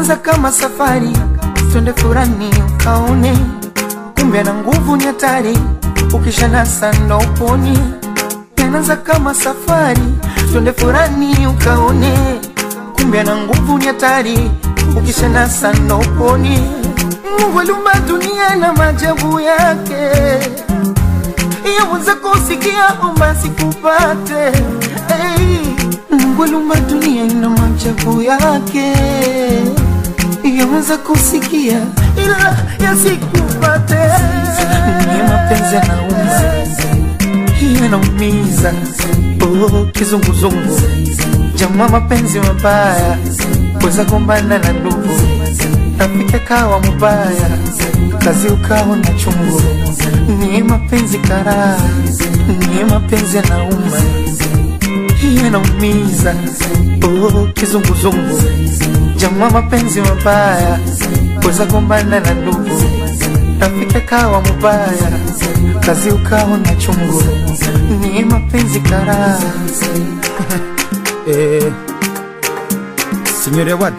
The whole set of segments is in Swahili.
Inaanza kama safari, twende furani ukaone, kumbe na nguvu ni hatari, ukishanasa ndo uponi. Inaanza kama safari, twende furani ukaone, kumbe na nguvu ni hatari, ukishanasa ndo uponi. Mungu aliumba dunia na maajabu yake, yaweza kusikia omba sikupate. Hey, Mungu aliumba dunia na maajabu yake, yaweza kusikia ila yasikupate. Ni mapenzi yanauma, yanaumiza, oh, kizunguzungu, jamaa, mapenzi mabaya, weza gombana na ndugu, rafiki kawa mubaya, kazi ukawa na chungu. Ni mapenzi karaa, ni mapenzi yanauma, yanaumiza, oh, kizunguzungu, jamaa, mapenzi mabaya, weza gombana na ndugu, rafiki kawa mubaya, kazi ukawa na chungu. Ni mapenzi karaa. Eh, signore Awad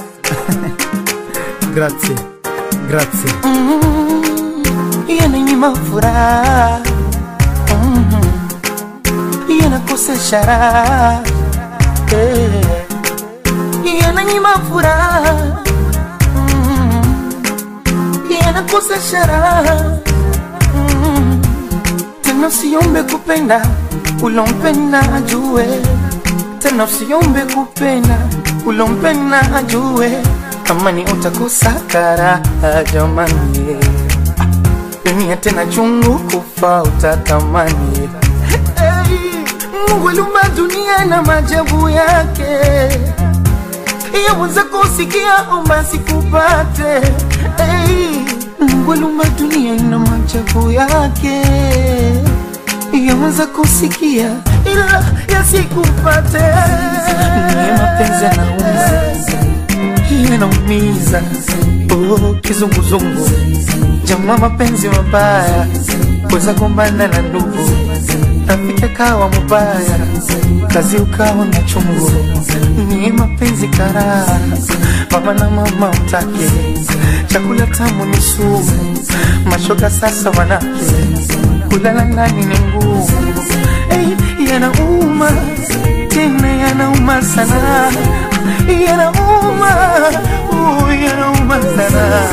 grazie grazie yananyima furaha Mhm. yanakosesha raha Eh. yananyima furaha Mhm. yanakosesha raha Mhm. tena usiombe kupenda ulompenda ajue tena usiombe kupenda ulompenda ajue kama ni utakosa karaha jamani dunia tena chungu kufa utatamani. Hey, Mungu aliumba dunia na maajabu yake, yaweza kusikia omba sikupate. Hey, Mungu aliumba dunia na maajabu yake, yaweza kusikia ila yasikupate. Ni mapenzi yanauma, yanaumiza, oh, kizunguzungu jamaa mapenzi mabaya, weza gombana na ndugu, rafiki kawa mubaya, kazi ukawa na chungu. Ni mapenzi karaa, mama na mama utake, chakula tamu ni sumu, mashoga sasa wanake, kulala ndani ni ngumu. Hey, yanauma tena yanauma sana, yanauma, uh, yanauma sana.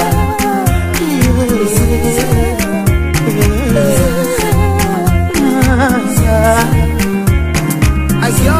Ayo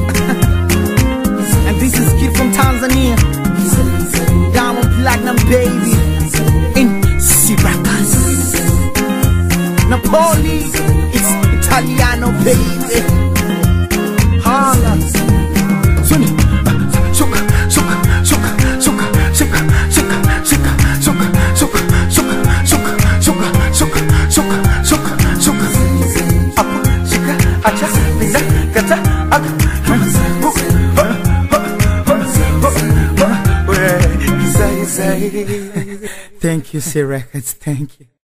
And this is Kid from Tanzania Diamond Platinum baby In Syracuse Napoli It's Italiano baby Hala Suni Suka Suka Suka Suka Suka Suka Suka Suka Suka Suka Suka Suka Suka Suka Suka Suka Apo, shika, acha, pinda, kata, aka, hu, hu, hu, hu, hu, hu, we, zai, zai. Thank you, C Records. Thank you.